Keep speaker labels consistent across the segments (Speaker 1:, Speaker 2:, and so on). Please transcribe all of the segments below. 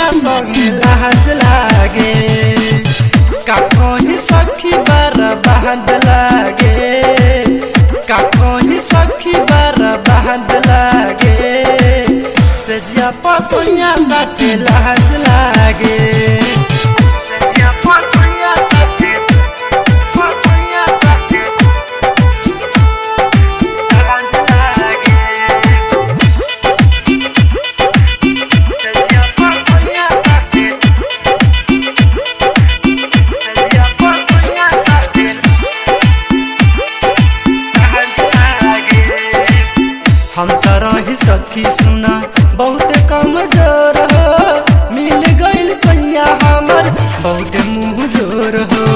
Speaker 1: सोया संगे लाज लागे का कहीं सखी बार बहद लागे का कहीं सखी बार बहद लागे सजिया पसोया साथे लाज लागे सजिया पसोया साथे पसोया साथे लाज लागे सजिया पसोया साथे सजिया पसोया साथे हम तरह सखी सुना बहुत कमजोर हो मिल गइल सैया हमर बहुत मुँह जोर हो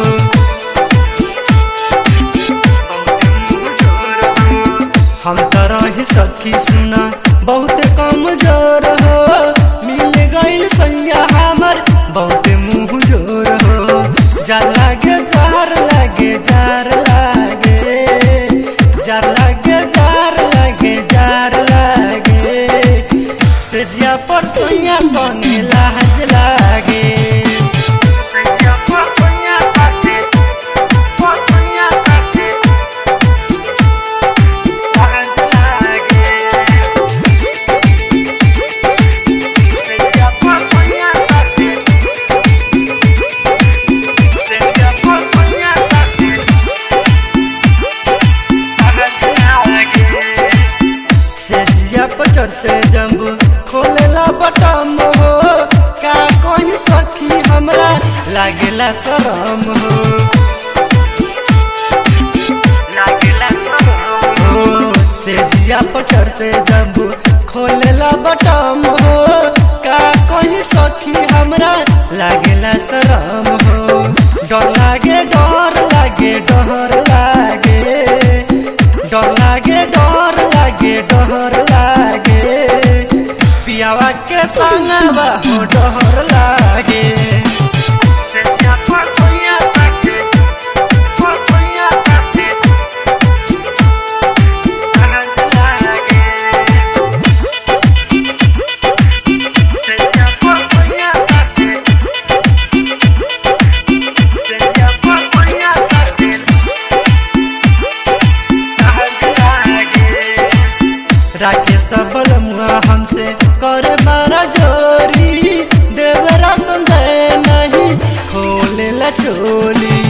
Speaker 1: हम तरह सखी सुना बहुत कमजोर हो मिल गइल सैया हमर बहुत मुँह जोर हो जार लागे जार लागे जार लागे जार लागे जार लागे जार लागे सजिया पर सोया सोने लाज लागे सजिया पर सोया साथे, पर सोया साथे, लाज लागे। सजिया पर सोया साथे, सजिया पर सोया साथे, सेजिया पर चढ़ते जम्बू खोलेला बटम हो का कोई सखी हमरा लागेला शरम हो हो, सेजिया पर चढ़ते जम्बू खोलेला बटम हो का कोई सखी हमरा लागेला शरम हो डर लागे डर लागे डर लागे डर लागे डर लागे डर लागे पियावा के संगवा हो डर लागे राके सफल मुआ हमसे करे मारा जोरी देवरा संदेह नहीं खोले ला चोली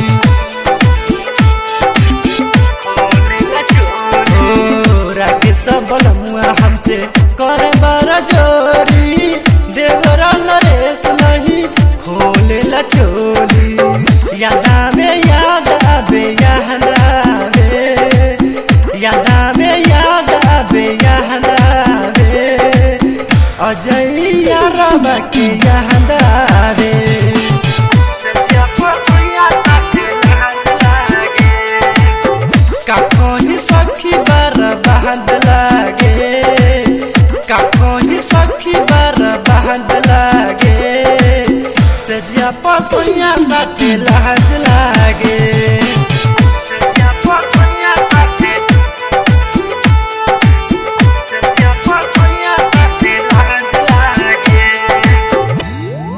Speaker 1: ओ, राके सबल मुआ हमसे करे मारा जोरी देवरा नरेश नहीं खोले ला चोली याद आवे याद आवे याद आवे याद आवे याद आवे याद आवे अजय यारबा के याद आवे का कहीं सखी बार बहद लागे का कहीं सखी बार बहद लागे सजिया पसोया साथे लाज लागे